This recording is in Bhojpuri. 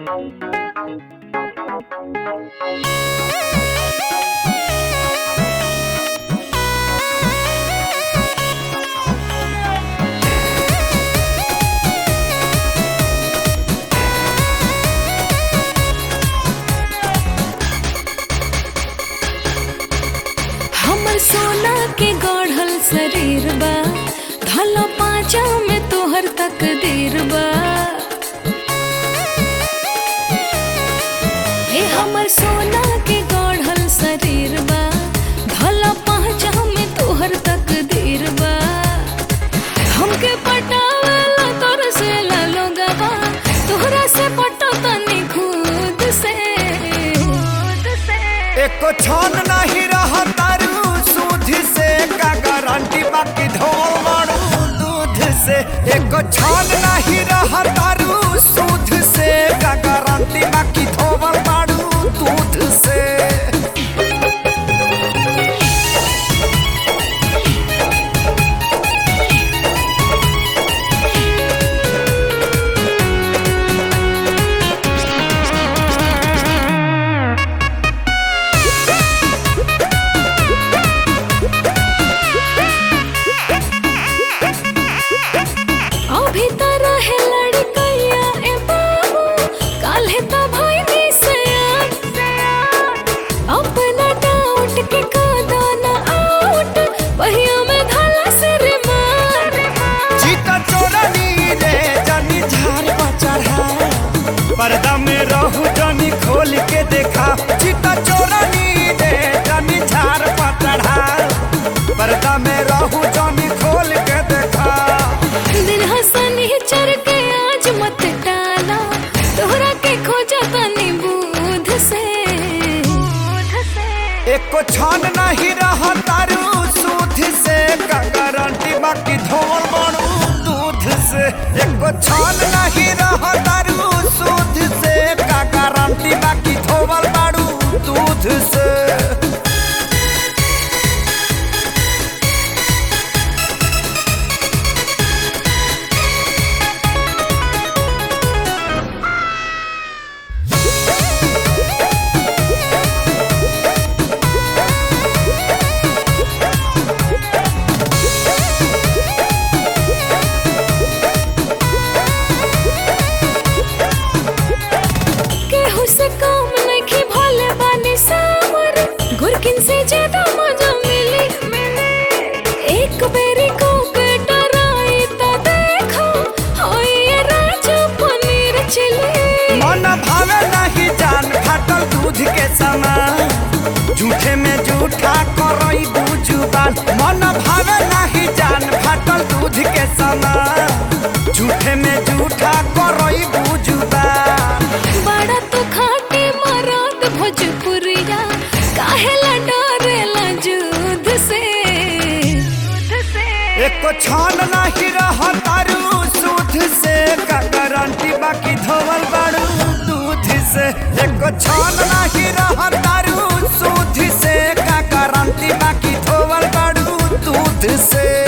हमर सोना के गढ़ल शरीर बा धला पाँचा में तोहर तकदीर बा हे हमर सोना के गढ़ल शरीर बा धला पाँचा में तोहर तकदीर बा हमके पटावला तोर से लोगवा तोहरा से पटो तनी खुद से खुद से एको छन नहीं रहा तारू सूद से का गारंटी बाकी ढोल मारू दूध से एको छन नहीं रहा तारू सूद से का गारंटी बाकी ढोल मारू दूध से अभी त रहे लड़कैया ए बाबू काल्हे त भइनी से अपना डाउट के कादा न आउट पहिया में धला से रे मार चीता चोरनी रे जानी झार पर चढ़ा पर्दा में रहू जानी खोल के देखा चीता चोरनी रे जानी झार पर चढ़ा पर्दा में रहू जानी खोल के देखा दिन हसनी चर के आज मत डाला तोहरा के खोजा तनी बूध से बूध से एको छान नहीं रहा तारू सूद से का गारंटी बाकी धोल बनू दूध से एको छान नहीं रहा तारू सूद से का गारंटी बाकी धोल बाड़ू दूध से केहू से कम नइखे भले बानी सावर गुरकिन से ज्यादा मजा मिली एक बेरी को के डराई त देखो होई ये राजा पनीर चिली मन भावे नहीं जान फाटल दूध के समान झूठे में झूठा करई बुजुबान मन भावे नहीं जान फाटल दूध के समान झूठे में झूठा करई बुजुबान बड़ा तो खाटी मरात भोजपुरिया काहेला डरेला जुद से एको छान नहीं रहा तारू सूद से का गारंटी बाकी धोवल बाड़ू दूध से एको छान नहीं रहा तारू सूद से का गारंटी बाकी धोवल बाड़ू दूध से